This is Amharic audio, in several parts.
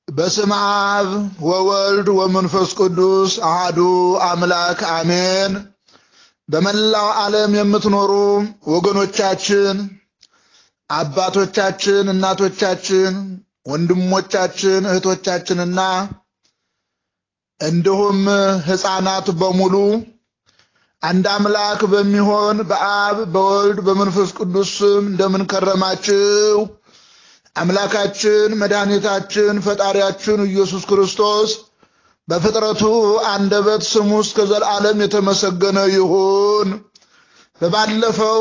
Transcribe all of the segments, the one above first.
በስመ አብ ወወልድ ወመንፈስ ቅዱስ አሃዱ አምላክ አሜን። በመላው ዓለም የምትኖሩ ወገኖቻችን፣ አባቶቻችን፣ እናቶቻችን፣ ወንድሞቻችን፣ እህቶቻችንና እንዲሁም ሕፃናት በሙሉ አንድ አምላክ በሚሆን በአብ በወልድ በመንፈስ ቅዱስ ስም እንደምን ከረማችሁ? አምላካችን መድኃኒታችን ፈጣሪያችን ኢየሱስ ክርስቶስ በፍጥረቱ አንደበት ስሙ እስከ ዘላለም የተመሰገነ ይሁን። በባለፈው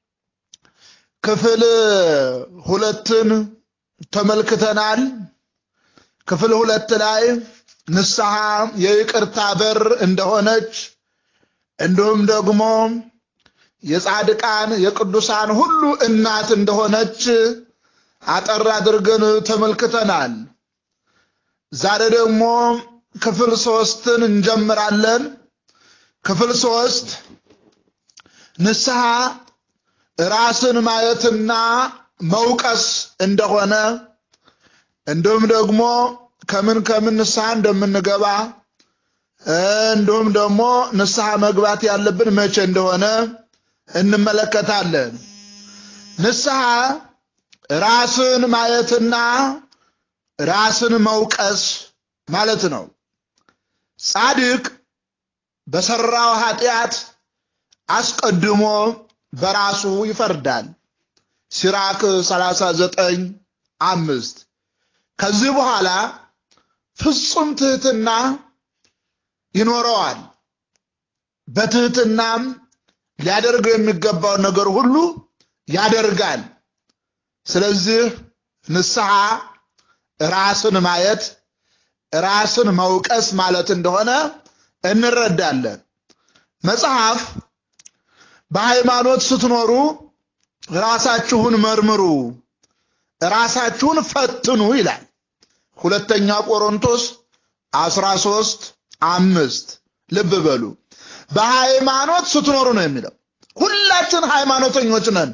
ክፍል ሁለትን ተመልክተናል። ክፍል ሁለት ላይ ንስሐ የይቅርታ በር እንደሆነች እንዲሁም ደግሞ የጻድቃን የቅዱሳን ሁሉ እናት እንደሆነች አጠር አድርገን ተመልክተናል። ዛሬ ደግሞ ክፍል ሶስትን እንጀምራለን። ክፍል ሶስት ንስሐ ራስን ማየትና መውቀስ እንደሆነ እንዲሁም ደግሞ ከምን ከምን ንስሐ እንደምንገባ እንዲሁም ደግሞ ንስሐ መግባት ያለብን መቼ እንደሆነ እንመለከታለን። ንስሐ ራስን ማየትና ራስን መውቀስ ማለት ነው። ጻድቅ በሰራው ኃጢአት አስቀድሞ በራሱ ይፈርዳል። ሲራክ 39 አምስት ከዚህ በኋላ ፍጹም ትህትና ይኖረዋል። በትህትናም ሊያደርገው የሚገባውን ነገር ሁሉ ያደርጋል። ስለዚህ ንስሐ ራስን ማየት ራስን መውቀስ ማለት እንደሆነ እንረዳለን። መጽሐፍ በሃይማኖት ስትኖሩ ራሳችሁን መርምሩ፣ ራሳችሁን ፈትኑ ይላል። ሁለተኛ ቆሮንቶስ 13 አምስት ልብ በሉ። በሃይማኖት ስትኖሩ ነው የሚለው። ሁላችን ሃይማኖተኞች ነን።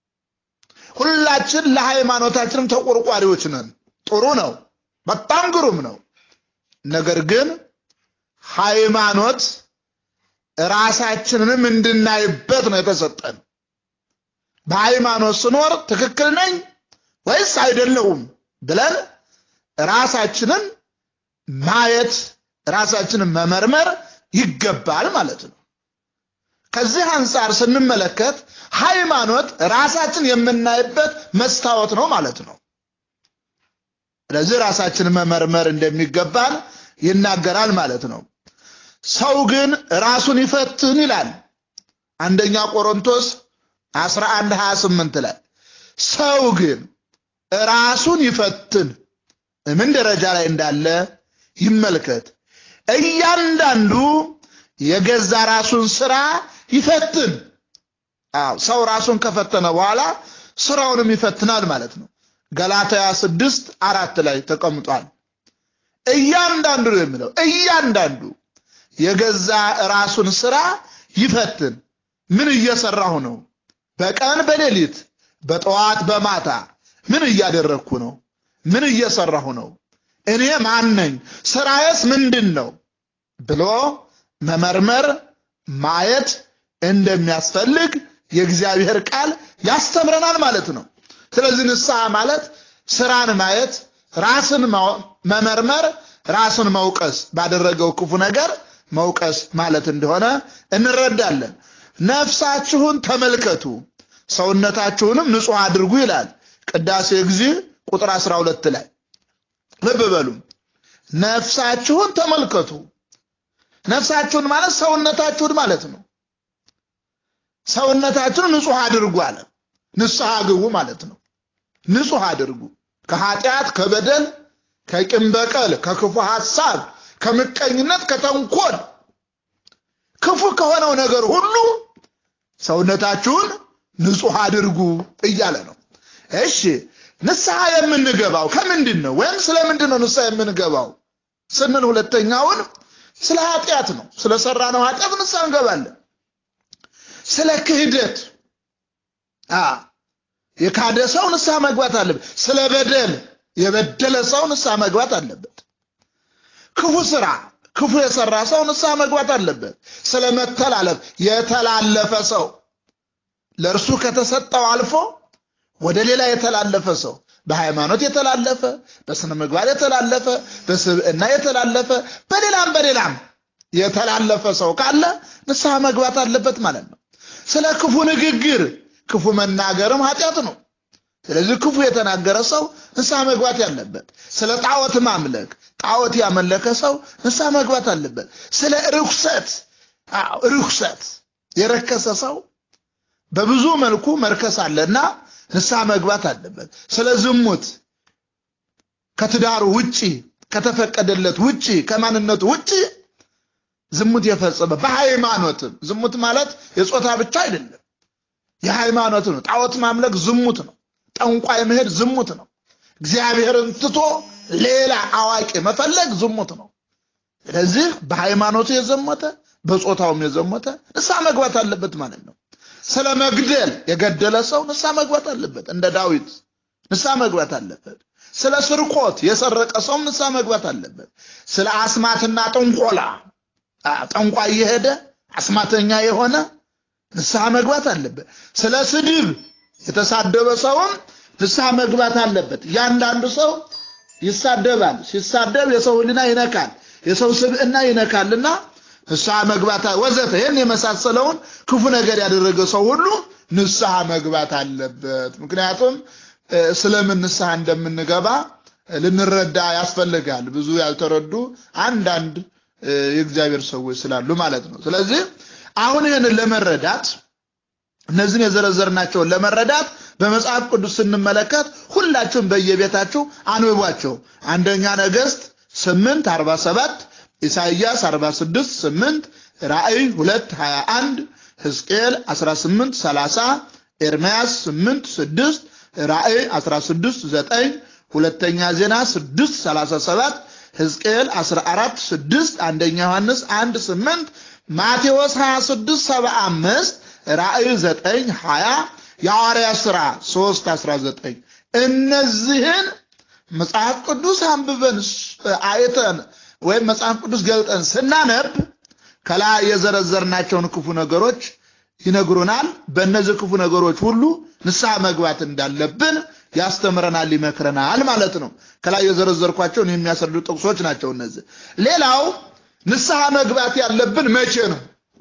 ሁላችን ለሃይማኖታችንም ተቆርቋሪዎች ነን። ጥሩ ነው፣ በጣም ግሩም ነው። ነገር ግን ሃይማኖት ራሳችንንም እንድናይበት ነው የተሰጠን። በሃይማኖት ስኖር ትክክል ነኝ ወይስ አይደለሁም ብለን ራሳችንን ማየት ራሳችንን መመርመር ይገባል ማለት ነው። ከዚህ አንጻር ስንመለከት ሃይማኖት ራሳችን የምናይበት መስታወት ነው ማለት ነው። ስለዚህ ራሳችንን መመርመር እንደሚገባን ይናገራል ማለት ነው። ሰው ግን ራሱን ይፈትን ይላል አንደኛ ቆሮንቶስ 11 28 ላይ ሰው ግን ራሱን ይፈትን ምን ደረጃ ላይ እንዳለ ይመልከት። እያንዳንዱ የገዛ ራሱን ስራ ይፈትን። አዎ ሰው ራሱን ከፈተነ በኋላ ስራውንም ይፈትናል ማለት ነው። ገላትያ ስድስት አራት ላይ ተቀምጧል። እያንዳንዱ ነው የሚለው እያንዳንዱ የገዛ ራሱን ስራ ይፈትን። ምን እየሰራሁ ነው? በቀን በሌሊት በጠዋት በማታ ምን እያደረግኩ ነው? ምን እየሰራሁ ነው? እኔ ማን ነኝ? ስራዬስ ምንድን ነው ብሎ መመርመር ማየት እንደሚያስፈልግ የእግዚአብሔር ቃል ያስተምረናል ማለት ነው። ስለዚህ ንስሐ ማለት ስራን ማየት፣ ራስን መመርመር፣ ራስን መውቀስ፣ ባደረገው ክፉ ነገር መውቀስ ማለት እንደሆነ እንረዳለን። ነፍሳችሁን ተመልከቱ ሰውነታችሁንም ንጹሕ አድርጉ ይላል ቅዳሴ ጊዜ ቁጥር 12 ላይ ልብ በሉ። ነፍሳችሁን ተመልከቱ። ነፍሳችሁን ማለት ሰውነታችሁን ማለት ነው። ሰውነታችሁን ንጹሕ አድርጉ አለ። ንስሐ ግቡ ማለት ነው። ንጹሕ አድርጉ ከኃጢአት፣ ከበደል፣ ከቂም በቀል፣ ከክፉ ሐሳብ፣ ከምቀኝነት፣ ከተንኮል ክፉ ከሆነው ነገር ሁሉ ሰውነታችሁን ንጹሕ አድርጉ እያለ ነው። እሺ ንስሐ የምንገባው ከምንድን ነው? ወይም ስለምንድን ነው ንስሐ የምንገባው ስንል ሁለተኛውን ስለ ኃጢአት ነው። ስለ ሰራነው ኃጢአት ንስሐ እንገባለን። ስለ ክህደት የካደ ሰው ንስሐ መግባት አለበት። ስለ በደል የበደለ ሰው ንስሐ መግባት አለበት። ክፉ ስራ ክፉ የሰራ ሰው ንስሐ መግባት አለበት። ስለ መተላለፍ የተላለፈ ሰው ለእርሱ ከተሰጠው አልፎ ወደ ሌላ የተላለፈ ሰው በሃይማኖት የተላለፈ በስነ ምግባር የተላለፈ በስብዕና የተላለፈ በሌላም በሌላም የተላለፈ ሰው ካለ ንስሐ መግባት አለበት ማለት ነው። ስለ ክፉ ንግግር ክፉ መናገርም ኃጢአት ነው። ስለዚህ ክፉ የተናገረ ሰው ንስሐ መግባት ያለበት። ስለ ጣዖት ማምለክ ጣዖት ያመለከ ሰው ንስሐ መግባት አለበት። ስለ ርኩሰት ርኩሰት የረከሰ ሰው በብዙ መልኩ መርከስ አለና ንስሐ መግባት አለበት። ስለ ዝሙት ከትዳሩ ውጪ ከተፈቀደለት ውጪ ከማንነቱ ውጪ ዝሙት የፈጸመ በሃይማኖትም ዝሙት ማለት የጾታ ብቻ አይደለም፣ የሃይማኖት ነው። ጣዖት ማምለክ ዝሙት ነው። ጠንቋይ መሄድ ዝሙት ነው። እግዚአብሔርን ትቶ ሌላ አዋቂ መፈለግ ዝሙት ነው። ስለዚህ በሃይማኖቱ የዘሞተ በጾታውም የዘሞተ ንስሐ መግባት አለበት ማለት ነው። ስለ መግደል የገደለ ሰው ንስሐ መግባት አለበት። እንደ ዳዊት ንስሐ መግባት አለበት። ስለ ስርቆት የሰረቀ ሰውም ንስሐ መግባት አለበት። ስለ አስማትና ጥንቆላ ጠንቋይ የሄደ አስማተኛ የሆነ ንስሐ መግባት አለበት። ስለ ስድብ የተሳደበ ሰውም ንስሐ መግባት አለበት። እያንዳንዱ ሰው ይሳደባል። ሲሳደብ የሰው ሕሊና ይነካል፣ የሰው ስብዕና ይነካልና ንስሐ መግባት ወዘተ ይህን የመሳሰለውን ክፉ ነገር ያደረገ ሰው ሁሉ ንስሐ መግባት አለበት። ምክንያቱም ስለምን ንስሐ እንደምንገባ ልንረዳ ያስፈልጋል። ብዙ ያልተረዱ አንዳንድ የእግዚአብሔር ሰዎች ስላሉ ማለት ነው። ስለዚህ አሁን ይህንን ለመረዳት እነዚህን የዘረዘርናቸውን ለመረዳት በመጽሐፍ ቅዱስ ስንመለከት ሁላችሁም በየቤታችሁ አንብቧቸው። አንደኛ ነገሥት ስምንት አርባ ሰባት ኢሳይያስ 46 8 ራእይ 2 21 ሕዝቅኤል 18 30 ኤርምያስ 8 6 ራእይ 16 9 ሁለተኛ ዜና 6 37 ሕዝቅኤል 14 6 አንደኛ ዮሐንስ 1 8 ማቴዎስ 26 75 ራእይ 9 20 የሐዋርያ ሥራ 3 19 እነዚህን መጽሐፍ ቅዱስ አንብበን አይተን ወይም መጽሐፍ ቅዱስ ገልጠን ስናነብ ከላይ የዘረዘርናቸውን ክፉ ነገሮች ይነግሩናል። በእነዚህ ክፉ ነገሮች ሁሉ ንስሐ መግባት እንዳለብን ያስተምረናል፣ ይመክረናል ማለት ነው። ከላይ የዘረዘርኳቸውን የሚያስረዱ ጥቅሶች ናቸው እነዚህ። ሌላው ንስሐ መግባት ያለብን መቼ ነው?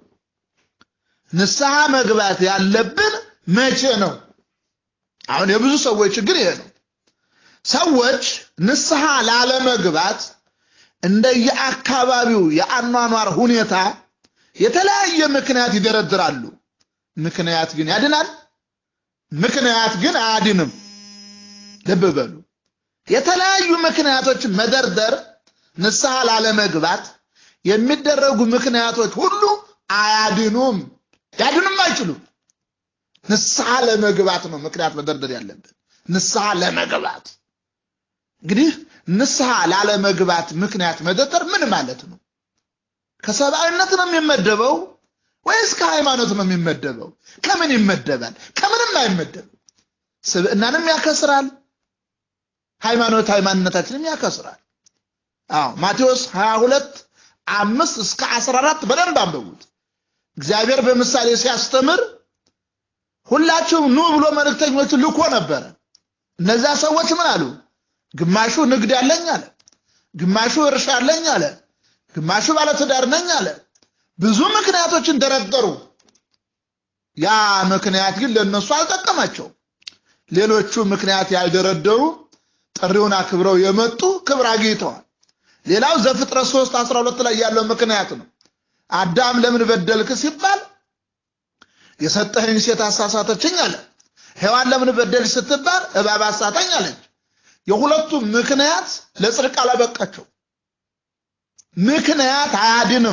ንስሐ መግባት ያለብን መቼ ነው? አሁን የብዙ ሰዎች ችግር ይሄ ነው። ሰዎች ንስሐ ላለመግባት እንደየአካባቢው የአኗኗር ሁኔታ የተለያየ ምክንያት ይደረድራሉ። ምክንያት ግን ያድናል? ምክንያት ግን አያድንም። ልብ በሉ። የተለያዩ ምክንያቶችን መደርደር ንስሐ ላለመግባት የሚደረጉ ምክንያቶች ሁሉ አያድኑም፣ ያድኑም አይችሉም። ንስሐ ለመግባት ነው ምክንያት መደርደር ያለብን። ንስሐ ለመግባት እንግዲህ ንስሐ ላለመግባት ምክንያት መደርደር ምን ማለት ነው? ከሰብአዊነት ነው የሚመደበው ወይስ ከሃይማኖት ነው የሚመደበው? ከምን ይመደባል? ከምንም አይመደብም። ስብዕናንም ያከስራል፣ ሃይማኖት ሃይማኖታችንም ያከስራል። አዎ ማቴዎስ 22 አምስት እስከ 14 በደንብ አንብቡት። እግዚአብሔር በምሳሌ ሲያስተምር ሁላችሁም ኑ ብሎ መልእክተኞቹ ልኮ ነበረ። እነዚያ ሰዎች ምን አሉ? ግማሹ ንግድ ያለኝ አለ፣ ግማሹ እርሻ አለኝ አለ፣ ግማሹ ባለትዳር ነኝ አለ። ብዙ ምክንያቶችን ደረደሩ። ያ ምክንያት ግን ለነሱ አልጠቀማቸው። ሌሎቹ ምክንያት ያልደረደሩ ጥሪውን አክብረው የመጡ ክብር አግኝተዋል። ሌላው ዘፍጥረት 3 12 ላይ ያለው ምክንያት ነው። አዳም ለምን በደልክ ሲባል የሰጠኸኝ ሴት አሳሳተችኝ አለ። ሔዋን ለምን በደልሽ ስትባል እባብ አሳተኝ አለች። የሁለቱም ምክንያት ለጽድቅ አላበቃቸው። ምክንያት አያድንም።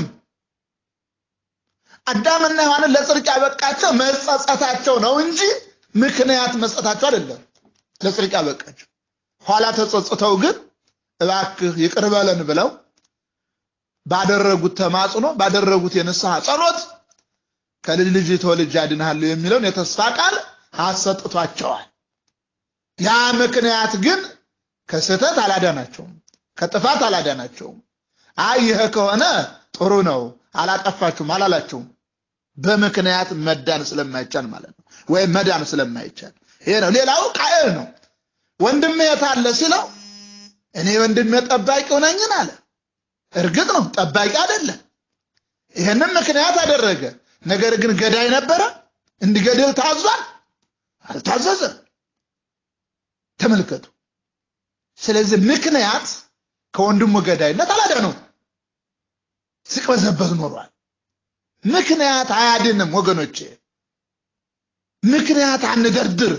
አዳምና ሔዋንን ለጽድቅ ያበቃቸው መጸጸታቸው ነው እንጂ ምክንያት መስጠታቸው አይደለም ለጽድቅ ያበቃቸው። ኋላ ተጸጽተው ግን እባክህ ይቅር በለን ብለው ባደረጉት ተማጽኖ ባደረጉት የንስሐ ጸሎት ከልጅ ልጅ ተወልጄ አድንሃለሁ የሚለውን የተስፋ ቃል አሰጥቷቸዋል። ያ ምክንያት ግን ከስህተት አላዳናቸውም፣ ከጥፋት አላዳናቸውም። አይ ይህ ከሆነ ጥሩ ነው አላጠፋችሁም አላላቸውም። በምክንያት መዳን ስለማይቻል ማለት ነው፣ ወይም መዳን ስለማይቻል ይሄ ነው። ሌላው ቃየል ነው። ወንድሜ የት አለ ሲለው እኔ ወንድሜ ጠባቂው ነኝን አለ። እርግጥ ነው ጠባቂ አይደለም። ይህንም ምክንያት አደረገ። ነገር ግን ገዳይ ነበረ። እንዲገድል ታዟል? አልታዘዘም። ተመልከቱ። ስለዚህ ምክንያት ከወንድሙ ገዳይነት አላዳነው፣ ሲቅበዘበዝ ኖሯል። ምክንያት አያድንም ወገኖቼ። ምክንያት አንደርድር።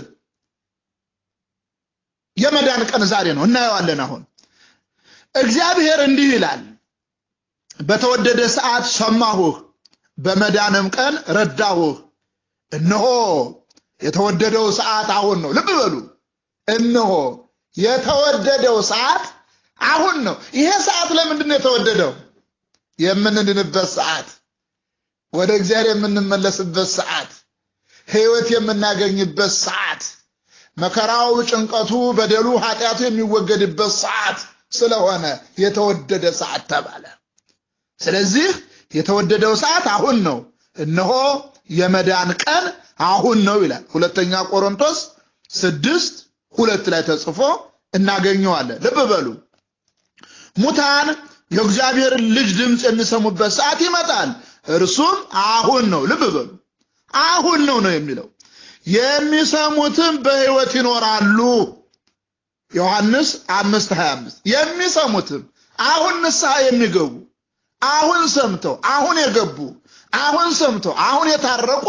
የመዳን ቀን ዛሬ ነው፣ እናየዋለን። አሁን እግዚአብሔር እንዲህ ይላል፣ በተወደደ ሰዓት ሰማሁህ፣ በመዳንም ቀን ረዳሁህ። እነሆ የተወደደው ሰዓት አሁን ነው። ልብ በሉ፣ እነሆ የተወደደው ሰዓት አሁን ነው። ይሄ ሰዓት ለምንድን ነው የተወደደው? የምንድንበት ሰዓት፣ ወደ እግዚአብሔር የምንመለስበት ሰዓት፣ ሕይወት የምናገኝበት ሰዓት፣ መከራው፣ ጭንቀቱ፣ በደሉ፣ ኃጢአቱ የሚወገድበት ሰዓት ስለሆነ የተወደደ ሰዓት ተባለ። ስለዚህ የተወደደው ሰዓት አሁን ነው። እነሆ የመዳን ቀን አሁን ነው ይላል። ሁለተኛ ቆሮንቶስ ስድስት ሁለት ላይ ተጽፎ እናገኘዋለን። ልብ በሉ ሙታን የእግዚአብሔር ልጅ ድምፅ የሚሰሙበት ሰዓት ይመጣል፣ እርሱም አሁን ነው። ልብ በሉ አሁን ነው ነው የሚለው የሚሰሙትም በሕይወት ይኖራሉ። ዮሐንስ አምስት ሀያ አምስት የሚሰሙትም አሁን ንስሐ የሚገቡ አሁን ሰምተው አሁን የገቡ አሁን ሰምተው አሁን የታረቁ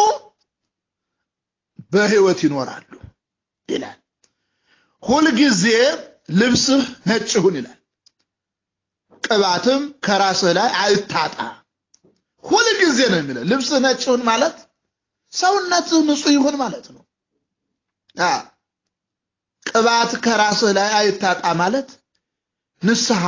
በሕይወት ይኖራሉ ይላል። ሁልጊዜ ልብስህ ነጭ ይሁን ይላል። ቅባትም ከራስህ ላይ አይታጣ። ሁልጊዜ ነው የሚለው። ልብስህ ነጭ ይሁን ማለት ሰውነትህ ንጹህ ይሁን ማለት ነው። ቅባት ከራስህ ላይ አይታጣ ማለት ንስሐ፣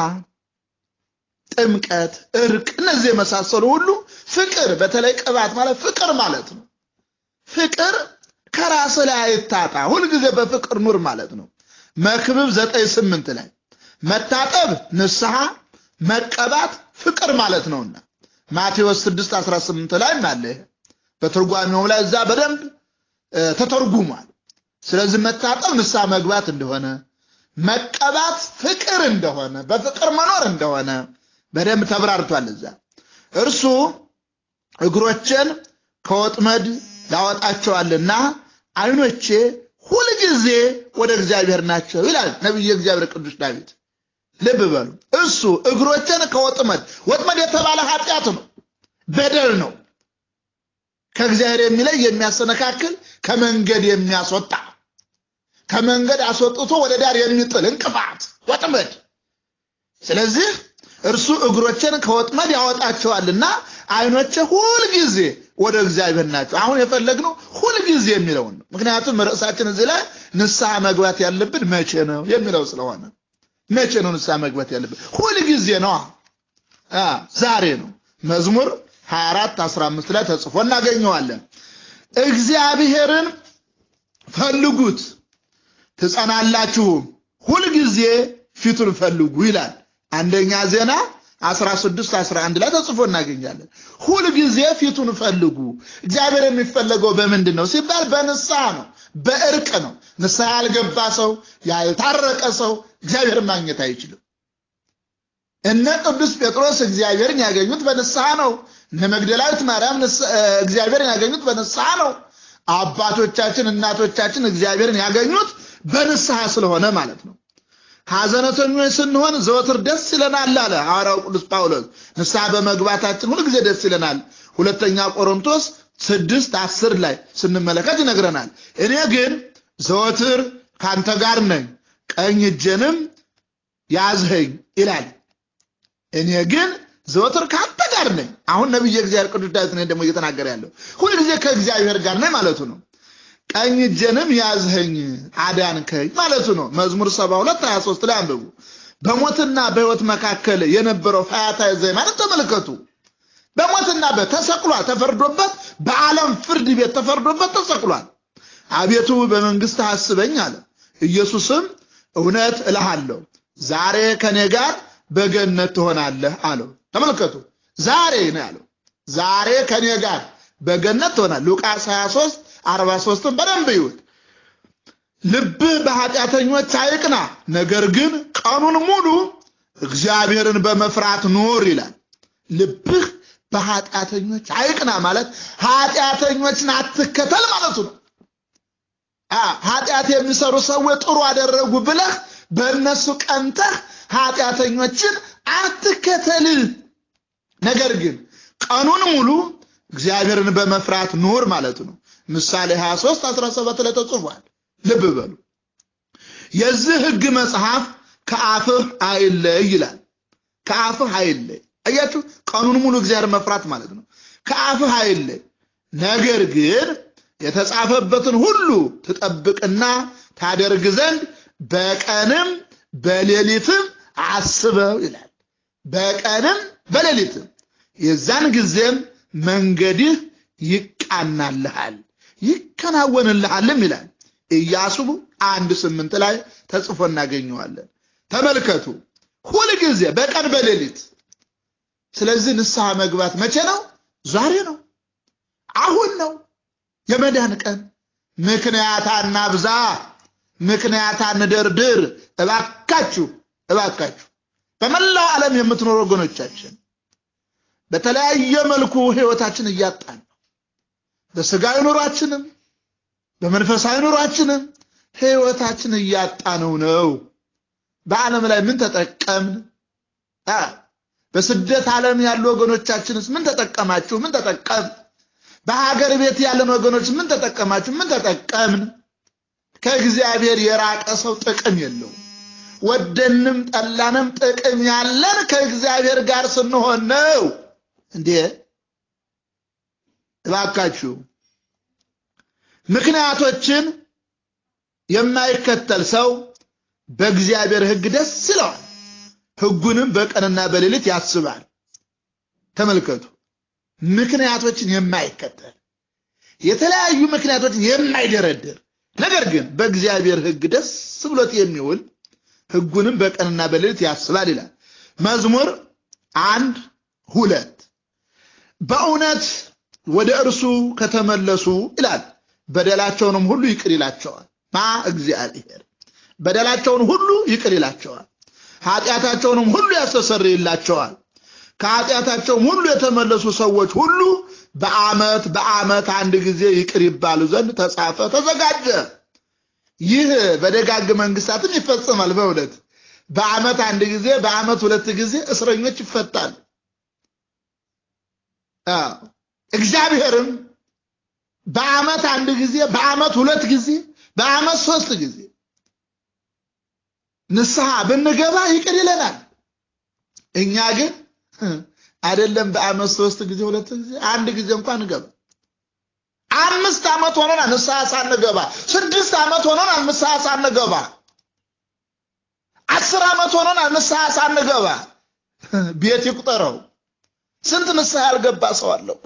ጥምቀት፣ እርቅ፣ እነዚህ የመሳሰሉ ሁሉ ፍቅር፣ በተለይ ቅባት ማለት ፍቅር ማለት ነው። ፍቅር ከራስህ ላይ አይታጣ፣ ሁልጊዜ በፍቅር ኑር ማለት ነው። መክብብ ዘጠኝ ስምንት ላይ መታጠብ ንስሐ፣ መቀባት ፍቅር ማለት ነውና ማቴዎስ 6 18 ላይ አለ። በትርጓሜው ላይ እዛ በደንብ ተተርጉሟል። ስለዚህ መታጠብ ንስሐ መግባት እንደሆነ መቀባት ፍቅር እንደሆነ በፍቅር መኖር እንደሆነ በደንብ ተብራርቷል። እዛ እርሱ እግሮችን ከወጥመድ ያወጣቸዋልና ዓይኖቼ ሁልጊዜ ወደ እግዚአብሔር ናቸው ይላል ነቢየ እግዚአብሔር ቅዱስ ዳዊት። ልብ በሉ እሱ እግሮችን ከወጥመድ ወጥመድ የተባለ ኃጢአት ነው፣ በደል ነው። ከእግዚአብሔር የሚለይ የሚያሰነካክል ከመንገድ የሚያስወጣ ከመንገድ አስወጥቶ ወደ ዳር የሚጥል እንቅፋት ወጥመድ። ስለዚህ እርሱ እግሮችን ከወጥመድ ያወጣቸዋልና ዓይኖቼ ሁልጊዜ ወደ እግዚአብሔር ናቸው። አሁን የፈለግነው ሁልጊዜ የሚለውን ነው። ምክንያቱም ርዕሳችን እዚህ ላይ ንስሐ መግባት ያለብን መቼ ነው የሚለው ስለሆነ መቼ ነው ንስሐ መግባት ያለብን? ሁልጊዜ ነው። ዛሬ ነው። መዝሙር 24 15 ላይ ተጽፎ እናገኘዋለን። እግዚአብሔርን ፈልጉት ትጸናላችሁም፣ ሁልጊዜ ፊቱን ፈልጉ ይላል። አንደኛ ዜና 16 11 ላይ ተጽፎ እናገኛለን። ሁልጊዜ ፊቱን ፈልጉ። እግዚአብሔር የሚፈለገው በምንድን ነው ሲባል በንስሐ ነው፣ በእርቅ ነው። ንስሐ ያልገባ ሰው ያልታረቀ ሰው እግዚአብሔርን ማግኘት አይችልም። እነ ቅዱስ ጴጥሮስ እግዚአብሔርን ያገኙት በንስሐ ነው። እነ መግደላዊት ማርያም እግዚአብሔርን ያገኙት በንስሐ ነው። አባቶቻችን እናቶቻችን እግዚአብሔርን ያገኙት በንስሐ ስለሆነ ማለት ነው። ሐዘነተኞች ስንሆን ዘወትር ደስ ይለናል አለ ሐዋርያው ቅዱስ ጳውሎስ። ንስሐ በመግባታችን ሁልጊዜ ደስ ይለናል። ሁለተኛ ቆሮንቶስ ስድስት አስር ላይ ስንመለከት ይነግረናል። እኔ ግን ዘወትር ካንተ ጋር ነኝ፣ ቀኝ እጄንም ያዝኸኝ ይላል። እኔ ግን ዘወትር ካንተ ጋር ነኝ። አሁን ነቢየ እግዚአብሔር ቅዱስ ዳዊት ነኝ ደግሞ እየተናገረ ያለው ሁልጊዜ ከእግዚአብሔር ጋር ነኝ ማለቱ ነው። ቀኝ እጄንም ያዝኸኝ አዳንከኝ ማለቱ ነው። መዝሙር 72 23 ላይ አንብቡ። በሞትና በሕይወት መካከል የነበረው ፈያታዊ ዘየማንን ተመልከቱ። በሞትና በተሰቅሏል፣ ተፈርዶበት በዓለም ፍርድ ቤት ተፈርዶበት ተሰቅሏል። አቤቱ በመንግስት አስበኝ አለ። ኢየሱስም እውነት እልሃለሁ ዛሬ ከኔ ጋር በገነት ትሆናለህ አለው። ተመልከቱ፣ ዛሬ ነው ያለው። ዛሬ ከኔ ጋር በገነት ትሆናለህ። ሉቃስ 23 43ን በደንብ ይዩት። ልብህ በኃጢአተኞች አይቅና፣ ነገር ግን ቀኑን ሙሉ እግዚአብሔርን በመፍራት ኑር ይላል። ልብህ በኃጢአተኞች አይቅና ማለት ኃጢአተኞችን አትከተል ማለቱ ነው። ኃጢአት የሚሰሩ ሰዎች ጥሩ አደረጉ ብለህ በእነሱ ቀንተህ ኃጢአተኞችን አትከተል። ነገር ግን ቀኑን ሙሉ እግዚአብሔርን በመፍራት ኑር ማለቱ ነው። ምሳሌ 23 17 ላይ ተጽፏል። ልብ በሉ። የዚህ ሕግ መጽሐፍ ከአፍህ አይለይ ይላል። ከአፍህ አይለይ። አያችሁ፣ ቀኑን ሙሉ እግዚአብሔር መፍራት ማለት ነው። ከአፍህ አይለይ፣ ነገር ግን የተጻፈበትን ሁሉ ትጠብቅና ታደርግ ዘንድ በቀንም በሌሊትም አስበው ይላል። በቀንም በሌሊትም የዛን ጊዜም መንገድህ ይቃናልሃል ይከናወንልሃልም ይላል። ኢያሱ አንድ ስምንት ላይ ተጽፎ እናገኘዋለን። ተመልከቱ፣ ሁልጊዜ በቀን በሌሊት። ስለዚህ ንስሐ መግባት መቼ ነው? ዛሬ ነው፣ አሁን ነው የመዳን ቀን። ምክንያት አናብዛ፣ ምክንያት አንደርድር። እባካችሁ እባካችሁ በመላው ዓለም የምትኖሩ ወገኖቻችን በተለያየ መልኩ ህይወታችን እያጣን ነው። በስጋዊ ኑሯችንም በመንፈሳዊ ኑሯችንም ህይወታችን እያጣነው ነው። በዓለም ላይ ምን ተጠቀምን? በስደት ዓለም ያሉ ወገኖቻችንስ ምን ተጠቀማችሁ? ምን ተጠቀም? በሀገር ቤት ያለን ወገኖች ምን ተጠቀማችሁ? ምን ተጠቀምን? ከእግዚአብሔር የራቀ ሰው ጥቅም የለውም። ወደንም ጠላንም ጥቅም ያለን ከእግዚአብሔር ጋር ስንሆን ነው። እንዴ እባካችሁ ምክንያቶችን የማይከተል ሰው በእግዚአብሔር ሕግ ደስ ይለዋል፣ ሕጉንም በቀንና በሌሊት ያስባል። ተመልከቱ፣ ምክንያቶችን የማይከተል የተለያዩ ምክንያቶችን የማይደረድር ነገር ግን በእግዚአብሔር ሕግ ደስ ብሎት የሚውል ሕጉንም በቀንና በሌሊት ያስባል ይላል። መዝሙር አንድ ሁለት በእውነት ወደ እርሱ ከተመለሱ ይላል በደላቸውንም ሁሉ ይቅር ይላቸዋል። ማ እግዚአብሔር በደላቸውን ሁሉ ይቅር ይላቸዋል፣ ኃጢአታቸውንም ሁሉ ያስተሰርይላቸዋል። ከኃጢአታቸውም ሁሉ የተመለሱ ሰዎች ሁሉ በዓመት በዓመት አንድ ጊዜ ይቅር ይባሉ ዘንድ ተጻፈ፣ ተዘጋጀ። ይህ በደጋግ መንግስታትም ይፈጸማል። በእውነት በዓመት አንድ ጊዜ በዓመት ሁለት ጊዜ እስረኞች ይፈታሉ። እግዚአብሔርም በዓመት አንድ ጊዜ በዓመት ሁለት ጊዜ በዓመት ሶስት ጊዜ ንስሐ ብንገባ ይቅር ይለናል። እኛ ግን አይደለም በዓመት ሶስት ጊዜ ሁለት ጊዜ አንድ ጊዜ እንኳን እንገባ አምስት ዓመት ሆኖናል ንስሐ ሳንገባ። ስድስት ዓመት ሆኖናል ንስሐ ሳንገባ። አስር ዓመት ሆኖናል ንስሐ ሳንገባ። ቤት ይቁጠረው። ስንት ንስሐ ያልገባ ሰው አለ እኮ።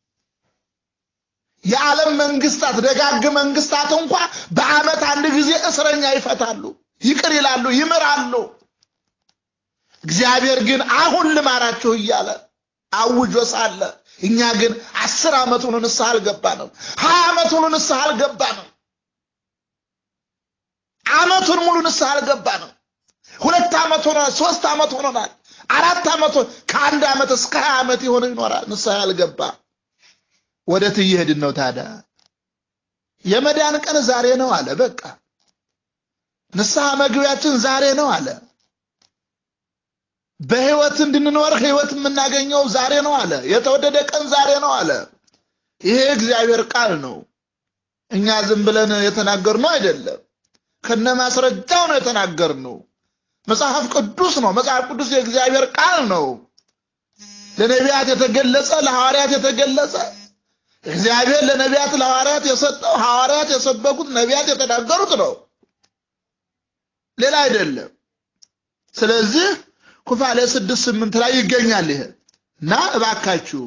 የዓለም መንግስታት ደጋግ መንግስታት እንኳ በዓመት አንድ ጊዜ እስረኛ ይፈታሉ፣ ይቅር ይላሉ፣ ይምራሉ። እግዚአብሔር ግን አሁን ልማራችሁ እያለ አውጆ ሳለ እኛ ግን አስር ዓመት ሆኖ ንስሐ አልገባንም። ሀያ ዓመት ሆኖ ንስሐ አልገባንም። ዓመቱን ሙሉ ንስሐ አልገባንም። ሁለት ዓመት ሆኖናል። ሶስት ዓመት ሆኖናል። አራት ዓመት ከአንድ ዓመት እስከ ሀያ ዓመት የሆነ ይኖራል ንስሐ ያልገባ። ወዴት እየሄድን ነው ታዲያ? የመዳን ቀን ዛሬ ነው አለ። በቃ ንስሐ መግቢያችን ዛሬ ነው አለ። በህይወት እንድንኖር ህይወት የምናገኘው ዛሬ ነው አለ። የተወደደ ቀን ዛሬ ነው አለ። ይሄ እግዚአብሔር ቃል ነው። እኛ ዝም ብለን የተናገርነው አይደለም። ከነ ማስረጃው ነው የተናገርነው። መጽሐፍ ቅዱስ ነው። መጽሐፍ ቅዱስ የእግዚአብሔር ቃል ነው። ለነቢያት የተገለጸ ለሐዋርያት የተገለጸ እግዚአብሔር ለነቢያት ለሐዋርያት የሰጠው ሐዋርያት የሰበኩት ነቢያት የተናገሩት ነው። ሌላ አይደለም። ስለዚህ ኩፋሌ ስድስት ስምንት ላይ ይገኛል ይሄ እና እባካችሁ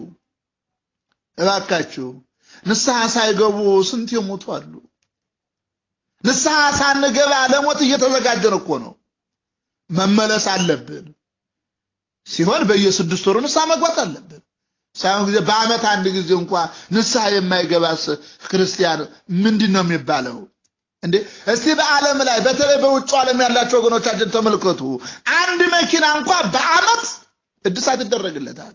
እባካችሁ ንስሐ ሳይገቡ ስንት የሞቱ አሉ። ንስሐ ሳንገባ ለሞት እየተዘጋጀን እኮ ነው። መመለስ አለብን። ሲሆን በየስድስት ወሩ ንስሐ መግባት አለብን። ሳይሆን ጊዜ በዓመት አንድ ጊዜ እንኳ ንስሐ የማይገባስ ክርስቲያን ምንድን ነው የሚባለው? እንዴ እስቲ በዓለም ላይ በተለይ በውጭ ዓለም ያላቸው ወገኖቻችን ተመልከቱ። አንድ መኪና እንኳ በዓመት እድሳት ይደረግለታል።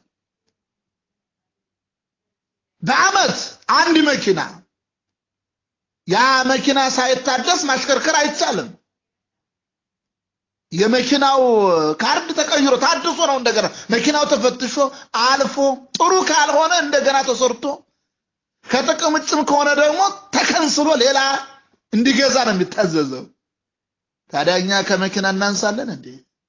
በዓመት አንድ መኪና ያ መኪና ሳይታደስ ማሽከርከር አይቻልም። የመኪናው ካርድ ተቀይሮ ታድሶ ነው እንደገና መኪናው ተፈትሾ አልፎ ጥሩ ካልሆነ እንደገና ተሰርቶ ከጥቅም ውጭም ከሆነ ደግሞ ተከንስሎ ሌላ እንዲገዛ ነው የሚታዘዘው። ታዲያ እኛ ከመኪና እናንሳለን እንዴ?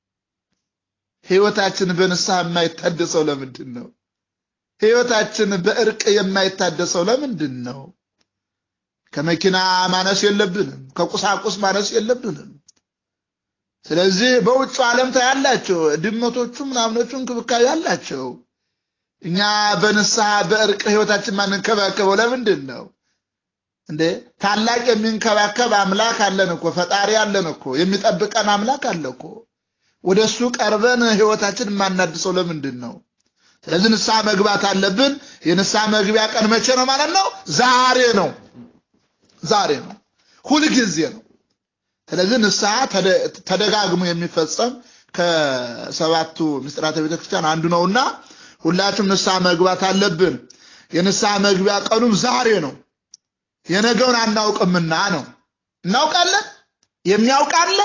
ህይወታችን በንስሐ የማይታደሰው ለምንድን ነው? ህይወታችን በእርቅ የማይታደሰው ለምንድን ነው? ከመኪና ማነስ የለብንም፣ ከቁሳቁስ ማነስ የለብንም። ስለዚህ በውጭ ዓለም ታያላቸው ድመቶቹ ምናምኖቹ እንክብካቤ አላቸው። እኛ በንስሐ በእርቅ ህይወታችን ማንንከባከበው ለምንድን ነው እንዴ? ታላቅ የሚንከባከብ አምላክ አለን እኮ፣ ፈጣሪ አለን እኮ፣ የሚጠብቀን አምላክ አለ እኮ። ወደ እሱ ቀርበን ህይወታችን የማናድሰው ለምንድን ነው? ስለዚህ ንስሐ መግባት አለብን። የንስሐ መግቢያ ቀን መቼ ነው ማለት ነው? ዛሬ ነው። ዛሬ ነው፣ ሁልጊዜ ነው። ስለዚህ ንስሐ ተደጋግሞ የሚፈጸም ከሰባቱ ምስጢራተ ቤተክርስቲያን አንዱ ነውና ሁላችሁም ንስሐ መግባት አለብን። የንስሐ መግቢያ ቀኑም ዛሬ ነው። የነገውን አናውቅምና ነው። እናውቃለን። የሚያውቃለ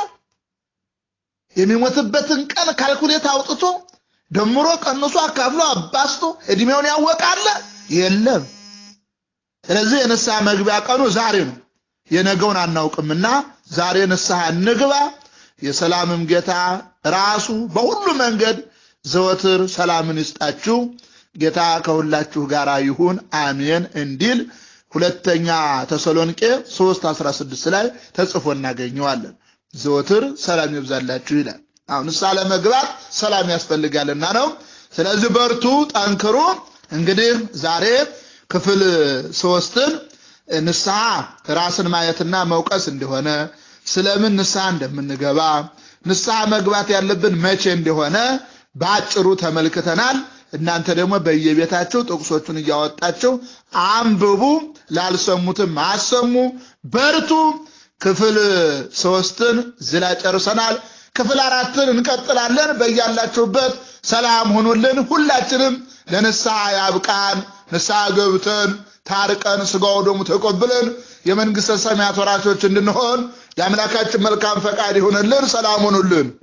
የሚሞትበትን ቀን ካልኩሌት አውጥቶ ደምሮ ቀንሶ አካፍሎ አባስቶ እድሜውን ያወቃለ የለም። ስለዚህ የንስሐ መግቢያ ቀኑ ዛሬ ነው። የነገውን አናውቅምና ዛሬ ንስሐ እንግባ። የሰላምም ጌታ ራሱ በሁሉ መንገድ ዘወትር ሰላምን ይስጣችሁ። ጌታ ከሁላችሁ ጋር ይሁን አሜን እንዲል ሁለተኛ ተሰሎንቄ 3 16 ላይ ተጽፎ እናገኘዋለን። ዘወትር ሰላም ይብዛላችሁ ይላል። አሁን ንስሐ ለመግባት ሰላም ያስፈልጋልና ነው። ስለዚህ በርቱ፣ ጠንክሩ። እንግዲህ ዛሬ ክፍል ሶስትን ንስሐ ራስን ማየትና መውቀስ እንደሆነ ስለምን ንስሐ እንደምንገባ ንስሐ መግባት ያለብን መቼ እንደሆነ በአጭሩ ተመልክተናል። እናንተ ደግሞ በየቤታችሁ ጥቅሶቹን እያወጣችሁ አንብቡ፣ ላልሰሙትም አሰሙ፣ በርቱ። ክፍል ሶስትን ዝላ ጨርሰናል። ክፍል አራትን እንቀጥላለን። በያላችሁበት ሰላም ሁኑልን። ሁላችንም ለንስሐ ያብቃን። ንስሐ ገብተን ታርቀን ስጋው ደሙ ተቆብለን የመንግሥተ ሰማያት ወራሾች እንድንሆን የአምላካችን መልካም ፈቃድ ይሁንልን። ሰላም ሁኑልን።